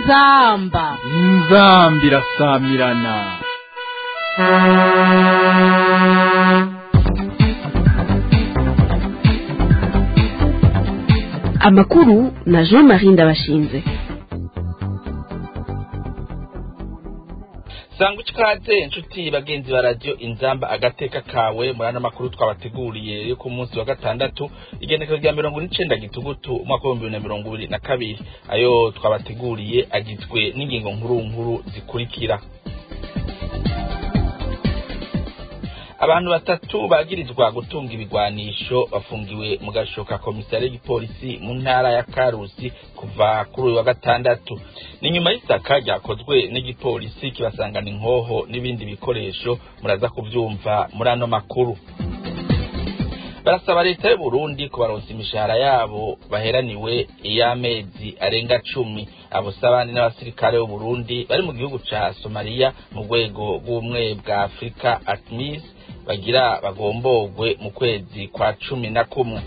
inzamba inzamba irasamirana amakuru na jean marie ndabashinze sanga ikaze inshuti bagenzi ba radiyo inzamba agateka kawe muri ano makuru twabateguriye yo ku munsi wa gatandatu igendekero rya mirongo n'icenda gitugutu umwaka w'ibihumbi bibiri na mirongo ibiri na kabiri ayo twabateguriye agizwe n'ingingo nkuru nkuru zikurikira abantu batatu bagirizwa gutunga ibigwanisho bafungiwe mu gashoka komisari y'igipolisi mu ntara ya karusi kuva kuri uyu wa gatandatu ni nyuma y'isaka ryakozwe n'igipolisi kibasangana inkoho n'ibindi bikoresho muraza kuvyumva muri ano makuru barasaba leta y'u Burundi kubaronsa imishahara yabo baheraniwe iy'amezi arenga cumi abo sabandi n'abasirikare b'u Burundi bari mu gihugu ca Somalia mu rwego rw'ubumwe bwa Afrika ATMIS bagira bagomborwe mu kwezi kwa cumi na kumwe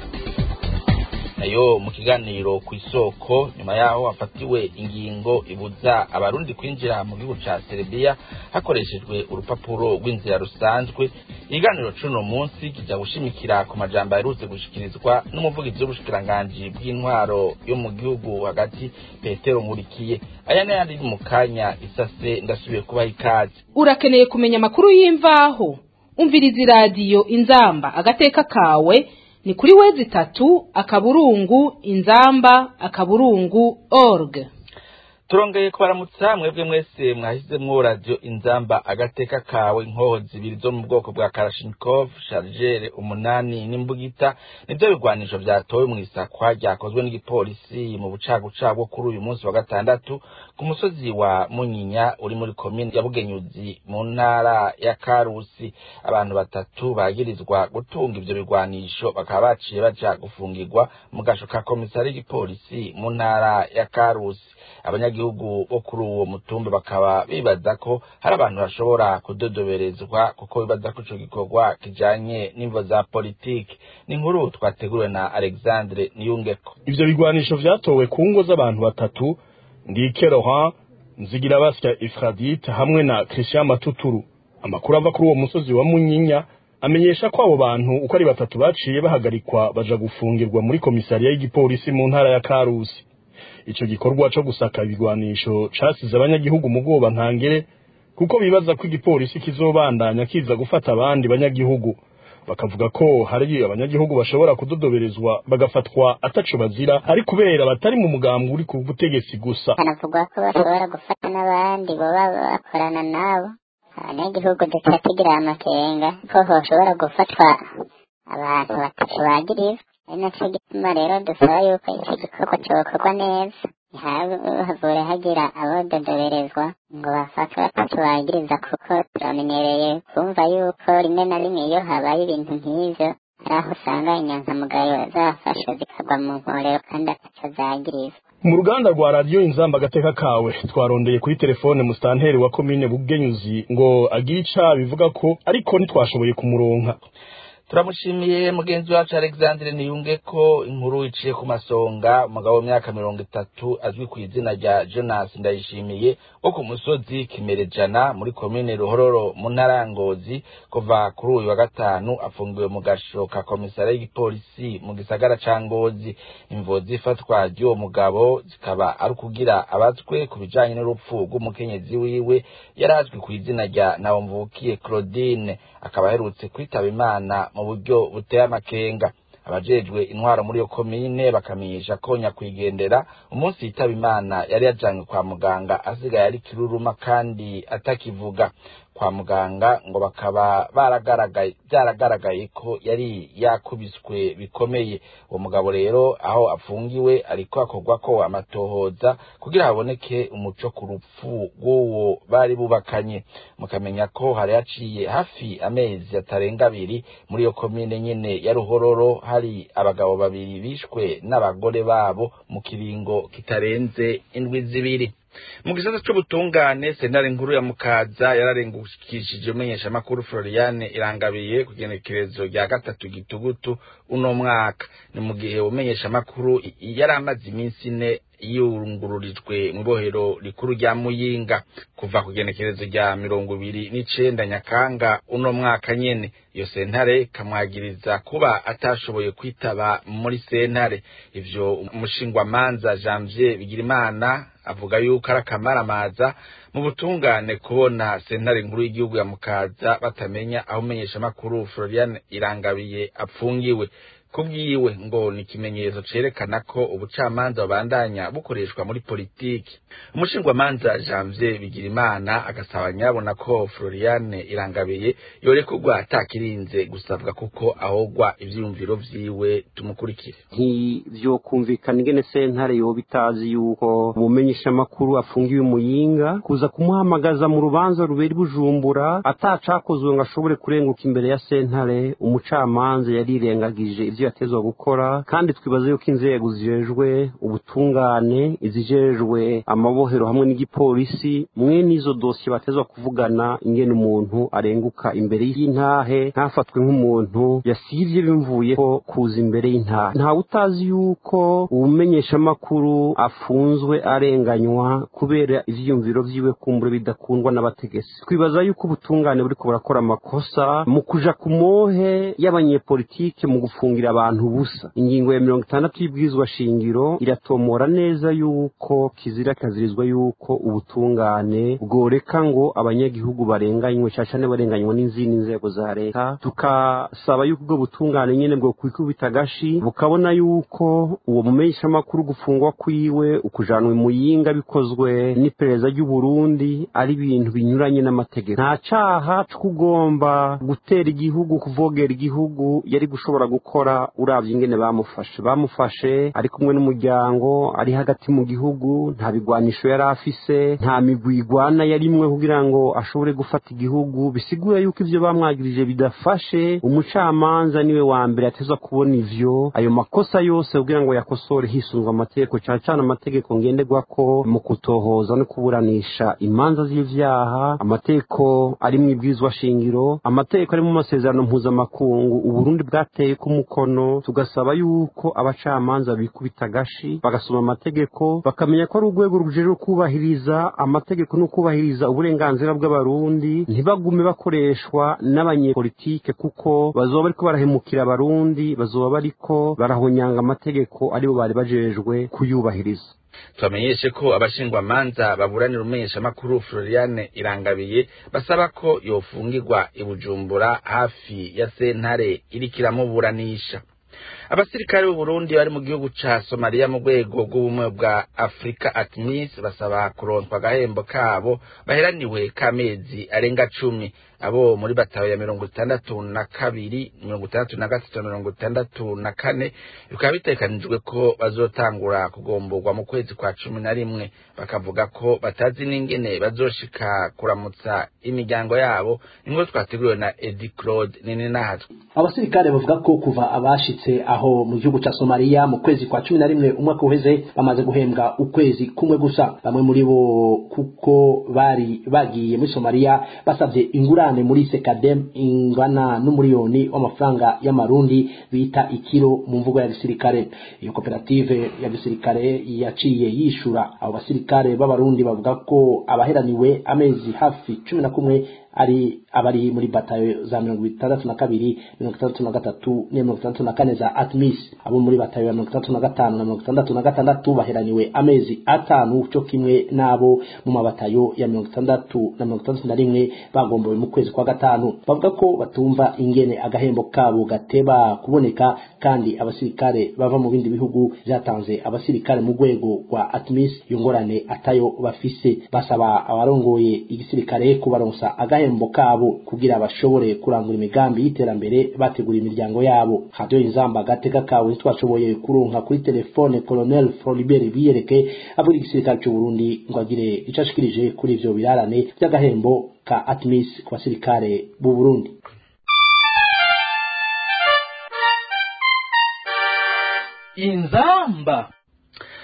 nayo mu kiganiro ku isoko nyuma yaho hafatiwe ingingo ibuza abarundi kwinjira mu gihugu ca Serbia hakoreshejwe urupapuro rw'inzira rusanzwe ikiganiro c'uno munsi kija gushimikira ku majambo aherutse gushikirizwa n'umuvugizi w'ubushikiranganji bw'intwaro yo mu gihugu hagati Petero Nkurikiye aya n'ayandi mu kanya isase ndasubiye kubaha ikaze urakeneye kumenya amakuru y'imvaho umviriza iradiyo inzamba agateka kawe ni kuri wezi itatu akaburungu inzamba akaburungu org turongeye kubaramutsa mwebwe mwese mwashyizemwo radiyo inzamba agateka kawe inkoho zibiri zo mu bwoko bwa karashinikov shargere umunani n'imbugita nivyo bigwanisho vyatowe mu isakwa ryakozwe n'igipolisi mu bucaguca bwo kuri uyu munsi wa gatandatu ku musozi wa munyinya uri muri komine ya bugenyuzi mu ntara ya karusi abantu batatu bagirizwa gutunga ivyo bigwanisho bakaba baciye baja gufungirwa mu gasho ka komisari y'igipolisi mu ntara ya karusi abanyagihugu bo kuri uwo mutumba bakaba bibaza ko hari abantu bashobora kudodoberezwa kuko bibaza ko ico gikorwa kijanye n'imvo za politiki ni inkuru twateguriwe na alexandre niyungeko ivyo bigwanisho vyatowe ku ngo z'abantu batatu ndike rohan nzigira basya ifradite hamwe na christian matuturu amakuru ava kuri uwo musozi wa munyinya amenyesha ko abo bantu uko ari batatu baciye bahagarikwa baja gufungirwa muri komisariya y'igipolisi mu ntara ya karusi ico gikorwa co gusaka ibigwanisho casize abanyagihugu mu bwoba ntangere kuko bibaza ko igipolisi kizobandanya kiza gufata abandi banyagihugu bakavuga ko hari abanyagihugu bashobora kudodoberezwa bagafatwa ataco bazira ari kubera batari mu mugambwe uri ku butegetsi gusa hanavugwa ko bashobora gufata n'abandi baba bakorana nabo abanyagihugu duca tugira amakenga ko hoshobora gufatwa abantu batatu bagirizwa ari naco gituma rero dusaba yuko ico gikorwa cokorwa neza ntihavure hagira abododoberezwa ngo bafatwe batatu bagiriza kuko turamenyereye kumva yuko rimwe na rimwe iyo habaye ibintu nk'ivyo hari aho usanga inyankamugayo zafashwe zikagwa mu nkorero kandi ataco zagirizwa mu ruganda rwa radiyo inzamba agateka kawe twarondeye kuri telefone musitanteri wa komine bugenyuzi ngo agire ica bivuga ko ariko ntitwashoboye kumuronka turamushimiye mugenzi wacu alexandre niyunge ko inkuru iciye ku masonga umugabo w'imyaka mirongo itatu azwi ku izina rya jonas ndayishimiye wo ku musozi kimerejana muri komine ruhororo mu ntara ya ngozi kuva kuri uyu wa gatanu afungiwe mu gasho ka komisariya y'igipolisi mu gisagara ca ngozi imvo z'ifatwa ry'uwo mugabo zikaba ari ukugira abazwe ku bijanye n'urupfu rw'umukenyezi wiwe yari azwi ku izina rya nawomvukiye claudine akaba aherutse kwitaba imana mu buryo buteye amakenga abajejwe intwaro muri iyo komine bakamenyesha ko nyakwigendera umunsi yitaba imana yari yajanywe kwa muganga asigaye ari kiruruma kandi atakivuga kwa muganga ngo bakaba baragaragaye byaragaragaye ko yari yakubiswe bikomeye uwo mugabo rero aho afungiwe ariko akorwa ko amatohoza kugira haboneke umuco ku rupfu rw'uwo bari bubakanye mukamenya ko hari haciye hafi amezi atarenga abiri muri iyo komine nyene ya ruhororo hari abagabo babiri bishwe n'abagore babo mu kiringo kitarenze indwi zibiri mu gisata c'ubutungane sentare nkuru ya mukaza yararengukishije umenyeshamakuru floriane irangabiye ku genekerezo rya gatatu gitugutu uno mwaka ni mu gihe umenyeshamakuru yari amaze iminsi ine yungururijwe mu ibohero rikuru rya muyinga kuva ku genekerezo rya mirongo ibiri n'icenda nyakanga uno mwaka nyene iyo sentare kamwagiriza kuba atashoboye kwitaba muri sentare ivyo umushingwamanza janvier bigirimana avuga yuko ari akamaramaza mu butungane kubona sentare nkuru y'igihugu ya mukaza batamenya aho umenyeshamakuru florian irangabiye apfungiwe kubwiwe ngo ni ikimenyetso cerekana ko ubucamanza bubandanya bukoreshwa muri politiki umushingwamanza janvier bigirimana agasaba nyabona ko floriane irangabiye yorekurwa atakirinze gusabwa kuko ahogwa ivyiyumviro vyiwe tumukurikire ntivyokumvikana ingene sentare yoba itazi yuko umumenyeshamakuru afungiwe muyinga kuza kumuhamagaza mu rubanza rubera i bujumbura atacakozwe ngo ashobore kurenguka imbere ya sentare umucamanza yarirengagije ivyo yatezwa gukora kandi twibaza yuko inzego zijejwe ubutungane izijejwe amabohero hamwe n'igipolisi mwene izo dosiye batezwa kuvugana ingene umuntu arenguka imbere y'intahe ntafatwe nk'umuntu yasivye bimvuyeho kuza imbere y'intahe ntawe utazi yuko ubumenyeshamakuru afunzwe arenganywa kubera ivyiyumviro vyiwe kumbure bidakundwa n'abategetsi twibaza yuko ubutungane buriko burakora amakosa mu kuja ku mohe y'abanyepolitike mu gufungira abantu busa ingingo ya mirongo itandatu y'ibwirizwa shingiro iratomora neza yuko kizira kazirizwa yuko ubutungane bworeka ngo abanyagihugu barenganywe cyane barenganywa n'izindi nzego za leta tukasaba yuko ubwo butungane nyene bwo kwikubita agashi bukabona yuko uwo mumenyeshamakuru gufungwa kwiwe ukujanwa muyinga bikozwe n'iperereza ry'uburundi ari ibintu binyuranye n'amategeko nta caha c'ukugomba gutera igihugu kuvogera igihugu yari gushobora gukora uravye ingene bamufashe bamufashe ari kumwe n'umuryango ari hagati mu gihugu nta bigwanisho yari afise nta migwi igwana yarimwe kugira ngo ashobore gufata igihugu bisigura yuko ivyo bamwagirije bidafashe umucamanza niwe wa mbere atezwa kubona ivyo ayo makosa yose kugira ngo yakosore hisunzwe amategeko cane cane amategeko ngenderwako mu kutohoza no kuburanisha imanza z'ivyaha amategeko ari mu ibwirizwa shingiro amategeko ari mu masezerano mpuzamakungu uburundi bwateye ku mukono tugasaba yuko abacamanza bikubita agashi bagasoma amategeko bakamenya ko ari urwego rujejwe kubahiriza amategeko no kubahiriza uburenganzira bw'abarundi ntibagume bakoreshwa n'abanyepolitike kuko bazoba bariko barahemukira abarundi bazoba bariko barahonyanga amategeko aribo bari bajejwe kuyubahiriza tubamenyeshe ko abashingwamanza baburanira umumenyeshamakuru floriane irangabiye basaba ko yofungirwa i bujumbura hafi ya sentare iriko iramuburanisha abasirikare b'uburundi bari mu gihugu ca somaliya mu rwego rw'ubumwe bwa afurika atmis basaba kuronswa agahembo kabo baheraniwe k'amezi arenga cumi abo muri batawe ya mirongo itandatu na kabiri mirongo itandatu na gatatu mirongo itandatu na kane bikaba bitekanijwe ko bazotangura kugomborwa mu kwezi kwa cumi na rimwe bakavuga ko batazi n'ingene bazoshika kuramutsa imiryango yabo inkuru twateguriwe na edi claude nini nahatwe abasirikare bavuga ko kuva abashitse aho mu gihugu ca somaliya mu kwezi kwa cumi na rimwe umwaka uheze bamaze guhembwa ukwezi kumwe gusa bamwe muri bo kuko bari bagiye muri somaliya basavye ingurane muri sekadem ingana n'umuriyoni w'amafaranga y'amarundi bita ikiro mu mvugo ya gisirikare iyo koperative ya gisirikare yaciye yishura abo basirikare b'abarundi bavuga ko abaheraniwe amezi hafi cumi na kumwe ari abari muri batayo za mirongo itandatu na kabiri mirongo itandatu na gatatu n'iya mirongo itandatu na kane za atmis abo muri batayo ya mirongo itandatu na gatanu na mirongo itandatu na gatandatu baheraniwe amezi atanu cyo kimwe n'abo mu mabatayo ya mirongo itandatu na mirongo itandatu na rimwe bagombowe mu kwezi kwa gatanu bavuga ko batumva ingene agahembo kabo gateba kuboneka kandi abasirikare bava mu bindi bihugu vyatanze abasirikare mu rwego rwa atmis iyo ngorane atayo bafise basaba abarongoye igisirikare kubaronsa agahembo kabo kugira bashobore kurangura imigambi y'iterambere bategura imiryango yabo radio inzamba agateka kawe ntitwashoboye kuronka kuri telefone colonel Floribert Biyereke avuga igisirikare cy'u Burundi ngo agire ico ashikirije kuri ivyo birarane by'agahembo ka atmis ku basirikare b'u Burundi inzamba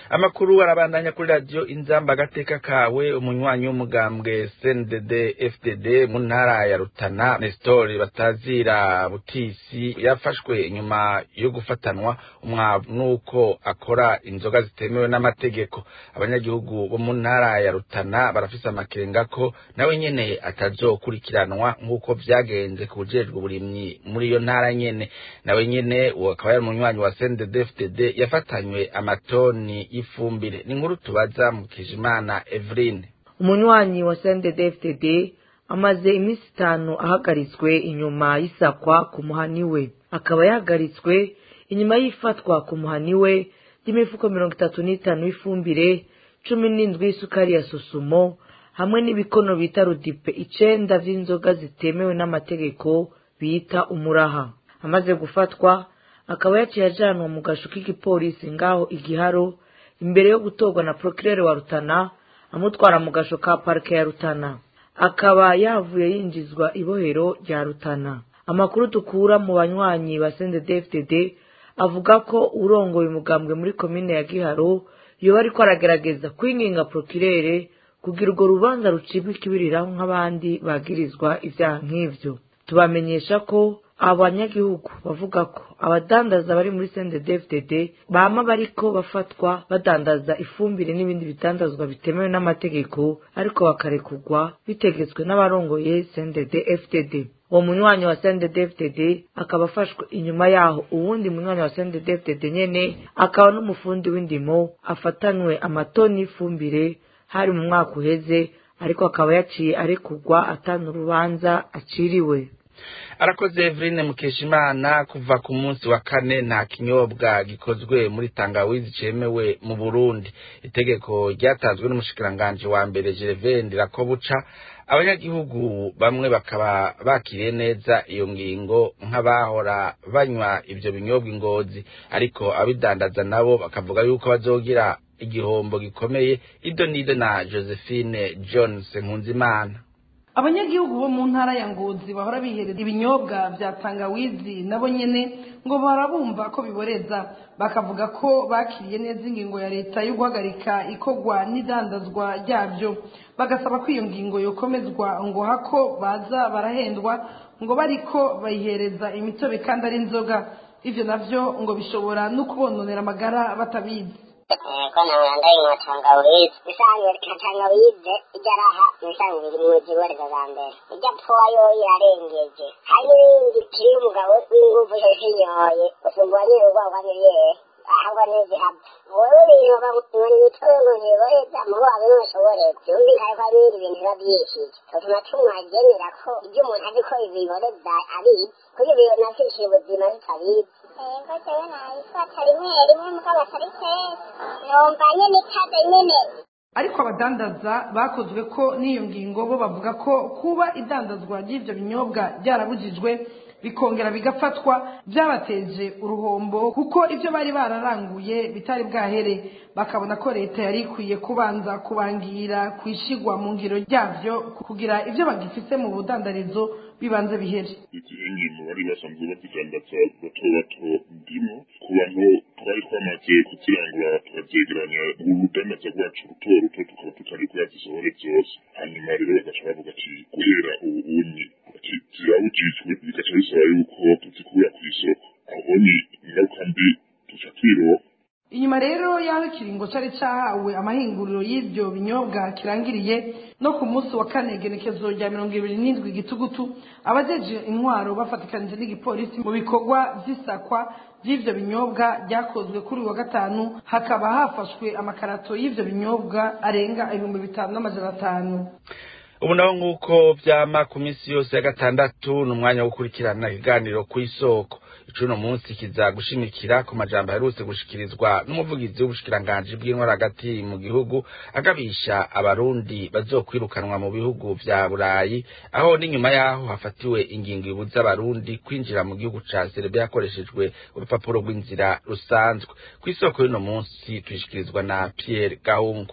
amakuru arabandanya kuri radiyo inzamba agateka kawe umunywanyi w'umugambwe cndd fdd mu ntara ya rutana nestor batazira butisi yafashwe inyuma yo gufatanwa umwavu n'uko akora inzoga zitemewe n'amategeko abanyagihugu bo mu ntara ya rutana barafise amakenga ko nawe nyene atazokurikiranwa nk'uko vyagenze ku bujejwe uburimyi muri iyo ntara nyene nawe nyene uwo akaba yari umunywanyi wa cndd fdd yafatanywe amatoni y'ifumbire ni inkuru tubaza mu kijimana eveline umunywanyi wa CNDD-FDD amaze iminsi itanu ahagaritswe inyuma y'isakwa ku muhani we akaba yahagaritswe inyuma y'ifatwa ku muhani we ry'imifuko mirongo itatu n'itanu y'ifumbire cumi n'indwi y'isukari ya susumo hamwe n'ibikono bita rudipe icenda vy'inzoga zitemewe n'amategeko bita umuraha amaze gufatwa akaba yaciye ajanwa mu gasho k'igipolisi ngaho igiharo imbere yo gutorwa na procureur wa rutana amutwara mu gasho ka parike ya rutana akaba yavuye yinjizwa ibohero rya rutana amakuru dukura mu banywanyi ba CNDD-FDD avuga ko urongoye umugambwe muri komine ya giharo yoba ariko aragerageza kwinginga procureur kugira urwo rubanza rucibwa ikibiriraho nk'abandi bagirizwa ivyaha nk'ivyo tubamenyesha ko abanyagihugu bavuga ko abadandaza bari muri CNDD-FDD bama bariko bafatwa badandaza ifumbire n'ibindi bidandazwa bitemewe n'amategeko ariko bakarekurwa bitegetswe n'abarongoye CNDD-FDD uwo munywanyi wa CNDD-FDD akaba afashwe inyuma yaho uwundi munywanyi wa CNDD-FDD nyene akaba n'umufundi w'indimo afatanywe amatoni y'ifumbire hari mu mwaka uheze ariko akaba yaciye arekurwa atana urubanza aciriwe arakoze Eveline Mukeshimana kuva ku munsi wa kane nta kinyobwa gikozwe muri tangawizi cemewe mu Burundi itegeko ryatanzwe n'umushikiranganje wa mbere Gervais Ndirakobuca abanyagihugu bamwe bakaba bakiriye neza iyo ngingo nk'abahora banywa ivyo binyobwa ingozi ariko abidandaza nabo bakavuga yuko bazogira igihombo gikomeye ido nido na Josephine Jones Nkunzimana abanyagihugu bo mu ntara ya ngozi bahora bihereza ibinyobwa bya tangawizi nabo nyene ngo barabumva ko biboreza bakavuga ko bakiriye neza ingingo ya leta yo guhagarika ikorwa n'idandazwa ryabyo bagasaba ko iyo ngingo yokomezwa ngo hako baza barahendwa ngo bariko bayihereza imitobe kandi ari inzoga ivyo navyo ngo bishobora no kubononera amagara batabizi ko ntabwo ndayinywa tangawizi isanzwe tangawizi ijya araha ibisanzwe biri mu ziboreza za mbere ijya pfuwa yo irarengeje hari n'ibindi kiri umugabo w'ingufu zinyoye usumbuye nyine urwagwa miliyeri ahubwo ntizihava wowe ibintu bamubona imitobe ngo ntiboreza mubo wawe ntushobore byumvikane ko hari ibindi bintu biba byishije tutuma tumwagenera ko ibyo umuntu azi ko biboreza abizi kuri ibyo nafishije ubuzima tutabizi ego jewe nayifata rimwe rimwe mugabo atari kenshi numva nyene ikaze nyene ariko abadandaza bakozwe ko n'iyo ngingo bo bavuga ko kuba idandazwa ry'ivyo binyobwa ryarabujijwe bikongera bigafatwa byabateje uruhombo kuko ivyo bari bararanguye bitari bwahere bakabona ko leta yari ikwiye kubanza kubangira kwishigwa mu ngiro ryavyo kugira ivyo bagifise mu budandarizo bibanze bihere izihe ngingo bari basanzwe bazidandaza bato bato ndimo ku bantu twari twamaze kuzirangura tukazegeranya urudandaza rwacu ruto ruto tukaba tutari kuyazisohore zose hanyuma rero bagaca bavuga ati guhera ubu unyi ati zirabujijwe bigaca bisaba yuko tuzikura ku isoko aho ni ingaruka mbi tuca twiroha inyuma rero y'aho ikiringo cari cahawe amahinguriro y'ivyo binyobwa kirangiriye no ku munsi wa kane genekezo rya mirongo ibiri n'indwi gitugutu abajeje intwaro bafatikanije n'igipolisi mu bikorwa vy'isakwa vy'ivyo binyobwa ryakozwe kuri uyu wa gatanu hakaba hafashwe amakarato y'ivyo binyobwa arenga ibihumbi bitanu n'amajana atanu ubu naho nk'uko vyama ku minsi yose ya gatandatu ni umwanya wo gukurikirana ikiganiro ku isoko icuno munsi kiza gushimikira ku majambo aherutse gushikirizwa n'umuvugizi w'ubushikiranganji bw'intwara hagati mu gihugu agabisha abarundi bazokwirukanwa mu bihugu vya burayi aho n'inyuma yaho hafatiwe ingingo ibuza abarundi kwinjira mu gihugu ca serbia hakoreshejwe urupapuro rw'inzira rusanzwe ku isoko y'uno munsi tuyishikirizwa na pierre gahungu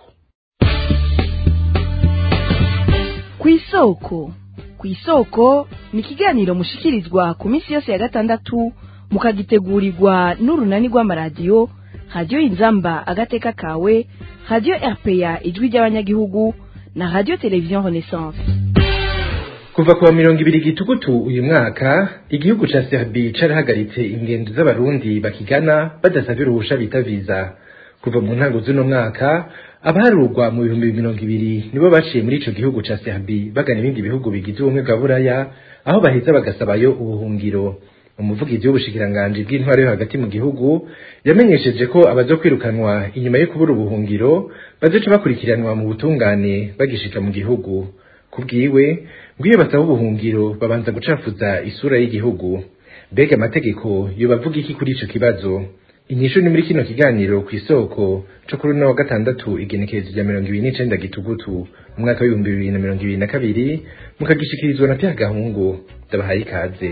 ku isoko ku isoko ni ikiganiro mushikirizwa ku minsi yose ya gatandatu mukagitegurirwa n'urunani rw'amaradiyo radiyo inzamba agateka kawe radiyo rpa ijwi ry'abanyagihugu na radiyo televiziyo renaissance kuva kuwa mirongo ibiri gitugutu uyu mwaka igihugu ca Serbia carahagaritse ingendo z'abarundi bakigana badasabye uruhusha bita visa kuva mu ntango z'uno mwaka abaharurwa mu bihumbi mirongo ibiri nibo baciye muri ico gihugu ca Serbia bagana ibindi bihugu bigize ubumwe bwa buraya aho baheza bagasabayo ubuhungiro umuvugizi w'ubushikiranganji bw'intwaro yo hagati mu gihugu yamenyesheje ko abaza kwirukanwa inyuma yo kubura ubuhungiro bazoca bakurikiranwa mu butungane bagishika mu gihugu kubwiwe ngwiyo basaba ubuhungiro babanza gucafuza isura y'igihugu mbega amategeko yobavuga iki kuri ico kibazo inyishu ni muri kino kiganiro ku isoko co kuri uno wa gatandatu igenekerezo rya mirongo ibiri n'icenda gitugutu umwaka w'ibihumbi bibiri na mirongo ibiri na kabiri mukagishikirizwa na pya gahungu ndabahaye ikaze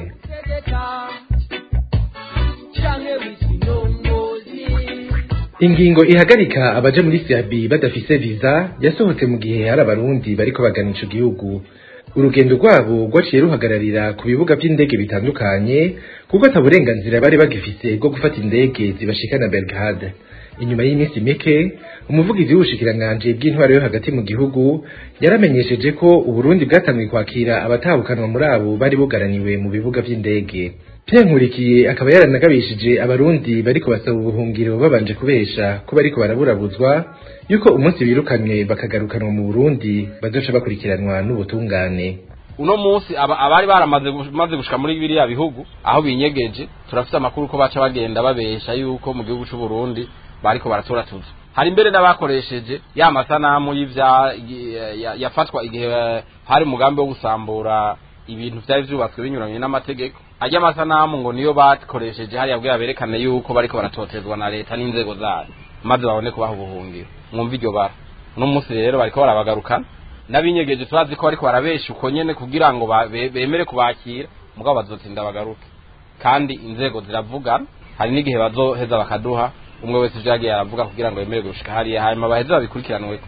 ingingo ihagarika abaje muri Serbia badafise visa yasohotse mu gihe hari abarundi bariko bagana ico gihugu urugendo rwabo rwaciye ruhagararira ku bibuga vy'indege bitandukanye kuko ata burenganzira bari bagifise bwo gufata indege zibashikana Belgrade inyuma y'iminsi mike umuvugizi w'ubushikiranganji bw'intwaro yo hagati mu gihugu yaramenyesheje ko uburundi bwatangiye kwakira abatahukanwa muri abo bari bugaraniwe mu bibuga vy'indege Pierre Nkurikiye akaba yaranagabishije abarundi bariko basaba ubuhungiro babanje kubesha ko bariko baraburabuzwa yuko umunsi birukanywe bakagarukanwa mu Burundi bazoca bakurikiranwa n'ubutungane uno munsi aba abari baramaze maze gushika muri biriya bihugu aho binyegeje turafite amakuru ko baca bagenda babesha yuko mu gihugu c'u Burundi bariko baratora tuzo hari imbere n'abakoresheje ya masanamu y'ivya yafatwa igihe hari umugambi wo gusambura ibintu vyari vyubatswe binyuranye n'amategeko ajya amasanamu ngo niyo bakoresheje hariya bwira berekane yuko bariko baratotezwa na leta n'inzego zayo maze babone kubaha ubuhungiro mwumva iryo bara uno munsi rero bariko barabagarukana n'abinyegeje turazi ko bariko barabesha uko nyene kugira ngo bemere kubakira mugabo bazotinda bagaruke kandi inzego ziravugana hari n'igihe bazoheza bakaduha umwe wese ivyo yagiye aravuga kugira ngo yemere gushika hariya hanyuma baheze babikurikiranweko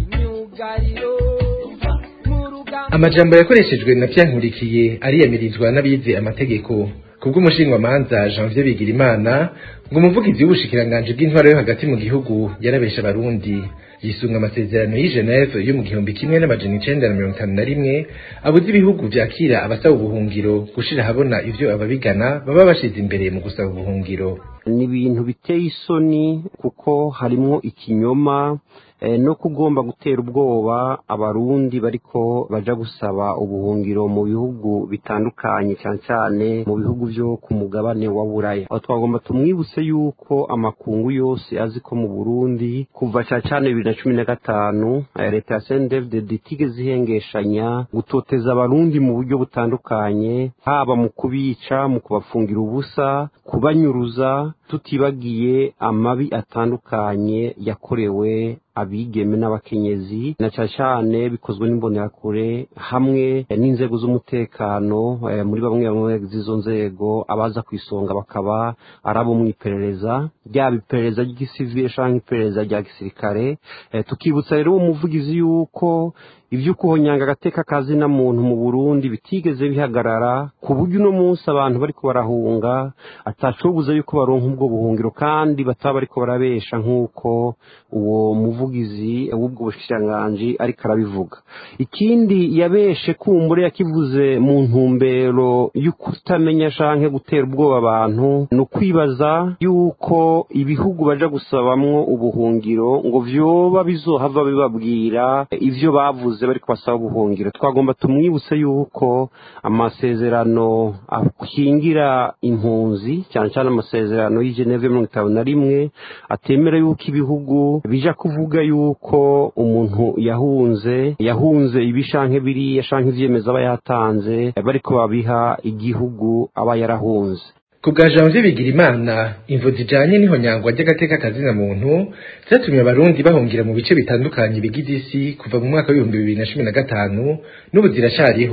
amajambo yakoreshejwe na Nkurikiye ariyamirizwa n'abize amategeko kubw'umushingamanza Janvier Bigirimana ngo umuvugizi w'ubushikiranganji bw'intwaro yo hagati mu gihugu yarabesha abarundi yisunga amasezerano y'i Geneve yo mu gihumbi kimwe n'amajana icenda na mirongo itanu na rimwe abuze ibihugu vyakira abasaba ubuhungiro gushira habona ivyo ababigana baba bashize imbere mu gusaba ubuhungiro ni ibintu biteye isoni kuko harimwo ikinyoma no kugomba gutera ubwoba abarundi bariko baja gusaba ubuhungiro mu bihugu bitandukanye cyane cyane mu bihugu vyo ku mugabane wa buraya aho twagomba tumwibutse yuko amakungu yose azi ko mu burundi kuva cyane cyane bibiri na cumi na gatanu leta ya sendefded itigeze ihengeshanya gutoteza abarundi mu buryo butandukanye haba mu kubica mu kubafungira ubusa kubanyuruza tutibagiye amabi atandukanye yakorewe abigeme n'abakenyezi na cyane cyane bikozwe n'imbonerakure hamwe n'inzego z'umutekano muri bamwe bamwe z'izo nzego abaza ku isonga bakaba ari abo mu iperereza ryaba iperereza ry'igisivile cyangwa iperereza rya gisirikare tukibutsa rero uwo muvugizi yuko ibyo kuhonyanga agateka kazina muntu mu burundi bitigeze bihagarara ku buryo uno munsi abantu bariko barahunga atacobuza yuko baronka ubwo buhungiro kandi bataba bariko barabesha nk'uko uwo muvugizi w'ubwo bushikiranganji ariko arabivuga ikindi yabeshe kumbure yakivuze mu ntumbero yo kutamenya canke gutera ubwoba abantu ni ukwibaza yuko ibihugu baja gusabamwo ubuhungiro ngo vyoba bizohava bibabwira ivyo bavuze bari kubasaba ubuhungiro twagomba tumwibutse yuko amasezerano akingira impunzi cyane cyane amasezerano y'Geneve mirongo itanu na rimwe atemera yuko ibihugu bija kuvuga yuko umuntu yahunze yahunze ibi shanke biriya shanke ivyemezo aba yatanze bariko babiha igihugu aba yarahunze ku bwa janvier bigirimana imvo zijanye n'ihonyangwa ry'agateka kazina muntu zatumye abarundi bahungira mu bice bitandukanye bigize isi kuva mu mwaka w'ibihumbi bibiri na cumi na gatanu n'ubu ziracariho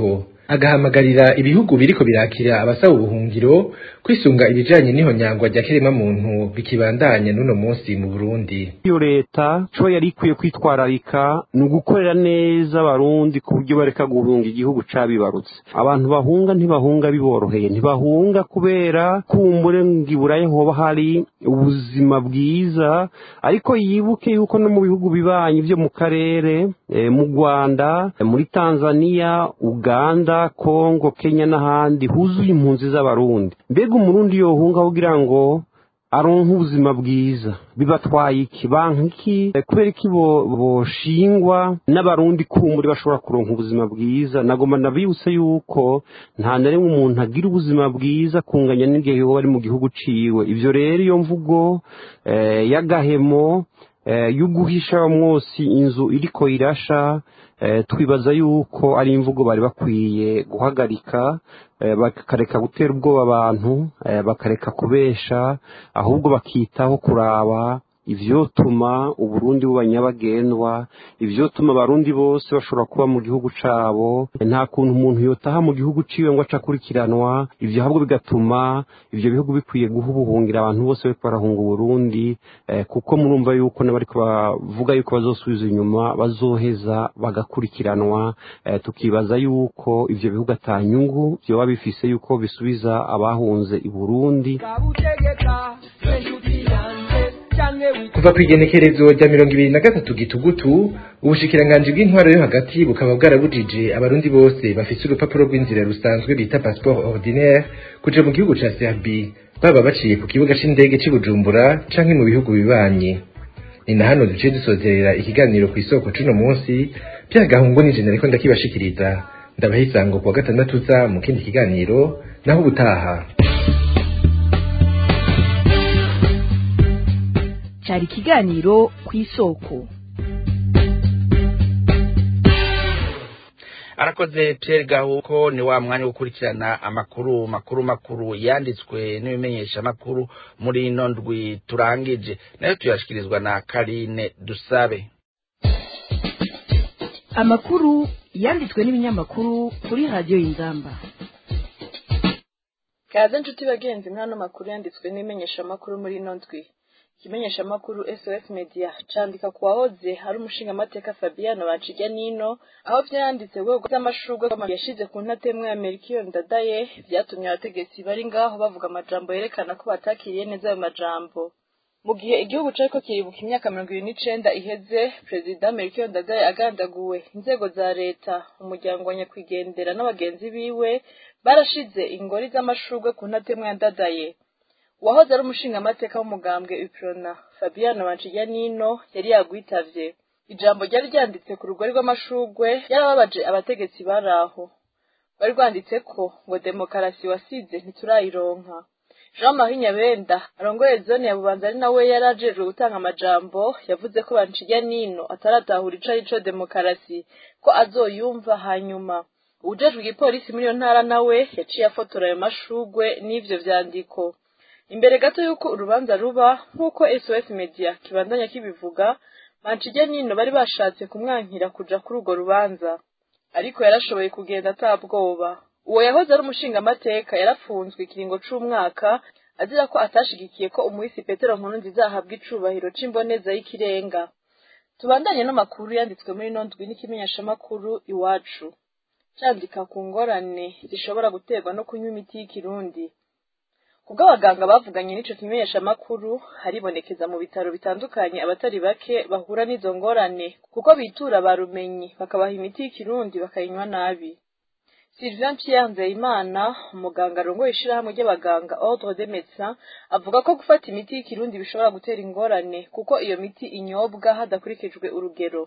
agahamagarira ibihugu biriko birakira abasaba ubuhungiro kwisunga ibijanye n'ihonyangwa rya kirema muntu bikibandanya n'uno munsi mu Burundi iyo leta co yari ikwiye kwitwararika ni ugukorera neza abarundi ku buryo bareka guhunga igihugu cabibarutse abantu bahunga ntibahunga biboroheye ntibahunga kubera kumbure ngiburaye hoba hari ubuzima bwiza ariko yibuke yuko no mu bihugu bibanyi vyo mu karere e, mu Rwanda e, muri Tanzania Uganda Kongo Kenya n'ahandi huzuye impunzi z'abarundi mbega umurundi yohunga kugira ngo aronka ubuzima bwiza bibatwaye iki banka iki kubera iki boshingwa n'abarundi kumburi bashobora kuronka ubuzima bwiza nagomba nabibutse yuko nta na rimwe umuntu agira ubuzima bwiza kunganya n'igihe yoba ari mu gihugu ciwe ivyo rero iyo mvugo y'agahemo yo guhisha mwose inzu iriko irasha twibaza yuko ari imvugo bari bakwiye guhagarika bakareka gutera ubwoba abantu bakareka kubesha ahubwo bakitaho kuraba ivyotuma uburundi buba nyabagendwa ivyotuma abarundi bose bashobora kuba mu gihugu cabo nta kuntu umuntu yotaha mu gihugu ciwe ngo aca akurikiranwa ivyo ahubwo bigatuma ivyo bihugu bikwiye guha ubuhungira abantu bose bariko barahunga uburundi eh, kuko murumva yuko n'abariko bavuga yuko bazosubiza inyuma bazoheza bagakurikiranwa eh, tukibaza yuko ivyo bihugu ata nyungu vyoba bifise yuko bisubiza abahunze i burundi kuva ku igenekerezo rya mirongo ibiri na gatatu gitugutu ubushikiranganji bw'intwaro yo hagati bukaba bwarabujije abarundi bose bafise urupapuro rw'inzira rusanzwe bita passeport ordinaire kuja mu gihugu ca Serbie baba baciye ku kibuga c'indege c'i Bujumbura canke mu bihugu bibanyi ni na hano duciye dusozerera ikiganiro ku isoko c'uno munsi byagahungu nije nariko ndakibashikiriza ndabaha isango kuwa gatandatu za mu kindi kiganiro naho ubutaha cyari ikiganiro ku isoko arakoze Pierre Gahuko ni wa mwanya wo gukurikirana amakuru makuru makuru yanditswe n'ibimenyesha makuru muri ino ndwi turangije nayo tuyashikirizwa na Karine Dusabe amakuru yanditswe n'ibinyamakuru kuri radiyo y'inzamba kaze nshuti bagenzi mwano makuru yanditswe n'imenyesha makuru muri ino ndwi ikimenyesha makuru SOS Media candika ku wahoze hari umushinga amateka Fabiano Bacijya Nino aho vyanditse wego z'amashurwe yashize ku ntatemwe ya Melchior Ndadaye vyatumye abategetsi bari ngaho bavuga amajambo yerekana ko batakiriye neza ayo majambo mu gihe igihugu cariko kiribuka imyaka mirongo ibiri n'icenda iheze perezida Melchior Ndadaye agandaguwe inzego za leta umuryango wa nyakwigendera n'abagenzi biwe barashize ingori z'amashurwe ku ntatemwe ya Ndadaye uwahoze ari umushingamateka w'umugambwe Uprona Fabiano Banciya Nino yari yagwitavye ijambo ryari ryanditse ku rugori rw'amashurwe yarababaje abategetsi bari aho bari rwanditse ko ngo demokarasi wasize ntiturayironka Jean Marie Nyabenda arongoye zone ya Bubanza ari nawe yari ajejwe gutanga amajambo yavuze ko Banciya Nino ataratahura ico arico demokarasi ko azoyumva hanyuma uwujejwe igipolisi muri iyo ntara nawe yaciye afotora ayo mashurwe n'ivyo vyandiko imbere gato y'uko urubanza ruba nk'uko SOS Media kibandanya kibivuga Manchige Nino bari bashatse kumwankira kuja kuri urwo rubanza ariko yarashoboye kugenda atabwoba uwo yahoze ari umushinga amateka yarafunzwe ikiringo c'umwaka azira ko atashigikiye ko umuhisi Petero Nkurunziza ahabwa icubahiro c'imboneza y'ikirenga tubandanye n'amakuru yanditswe muri ino ndwi n'ikimenyeshamakuru iwacu candika ku ngorane zishobora guterwa no kunywa imiti y'ikirundi kubwo abaganga bavuganye n'ico kimenyesha makuru haribonekeza mu bitaro bitandukanye abatari bake bahura n'izo ngorane kuko bitura barumenyi bakabaha imiti y'ikirundi bakayinywa nabi Sylvain Pierre Nzeyimana umuganga arongoye ishirahamwe ry'abaganga Ordre des Médecins avuga ko gufata imiti y'ikirundi bishobora gutera ingorane kuko iyo miti inyobwa hadakurikijwe urugero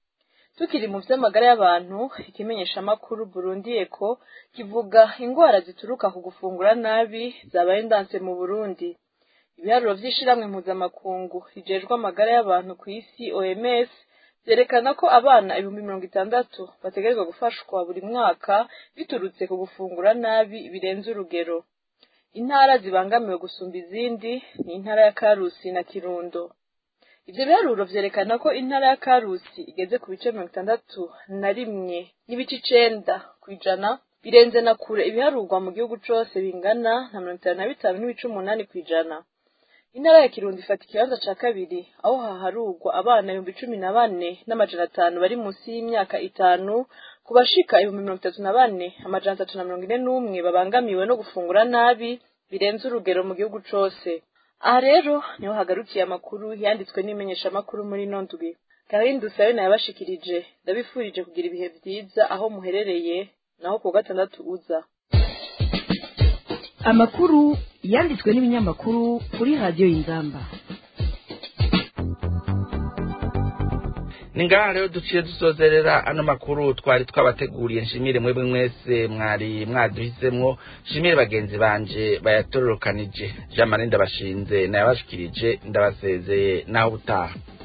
tukiri mu vy'amagara y'abantu ikimenyeshamakuru Burundi Eko kivuga ingwara zituruka ku gufungura nabi zabaye ndanse mu Burundi ibiharuro vy'ishiramwe mpuzamakungu rijejwe amagara y'abantu ku isi OMS vyerekana ko abana ibihumbi mirongo itandatu bategerezwa gufashwa buri mwaka biturutse ku gufungura nabi birenze urugero intara zibangamiwe gusumba izindi ni intara ya Karusi na Kirundo ivyo biharuro vyerekana ko intara ya karusi igeze ku bice mirongo itandatu na rimwe n'ibice icenda kw'ijana birenze na kure ibiharurwa mu gihugu cose bingana na mirongo itanu na bitanu n'ibice umunani kw'ijana intara ya kirundo ifata ikibanza ca kabiri aho haharurwa abana ibihumbi cumi na bane n'amajana atanu bari munsi y'imyaka itanu ku bashika ibihumbi mirongo itatu na bane amajana atatu na mirongo ine n'umwe babangamiwe no gufungura nabi birenze urugero mu gihugu cose aha rero niho hagarukiye amakuru yanditswe n'imenyeshamakuru muri ino ndwi karindi dusabe nayabashikirije ndabifurije kugira ibihe vyiza aho muherereye naho ku wa gatandatu uza amakuru yanditswe n'ibinyamakuru kuri radiyo y'inzamba ni ngaha rero duciye dusozerera ano makuru twari twabateguriye nshimire mwebwe mwese mwari mwaduhisemwo nshimire bagenzi banje bayatororokanije jean marie ndabashinze nayabashikirije ndabasezeye naho ubutaha